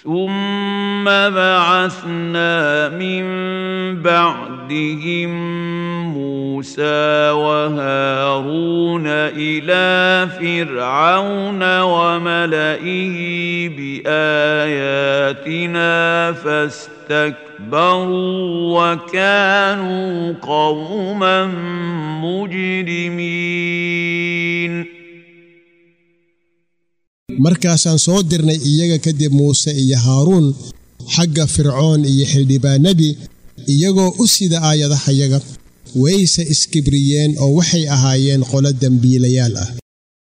ثم بعثنا من بعدهم موسى وهارون الى فرعون وملئه باياتنا فاستكبروا وكانوا قوما مجرمين markaasaan soo dirnay iyaga kadib muuse iyo haaruun xagga fircoon iyo xildhibaanadii iyagoo u sida aayadahayaga wayse iskibriyeen oo waxay ahaayeen qolo dembiilayaal ah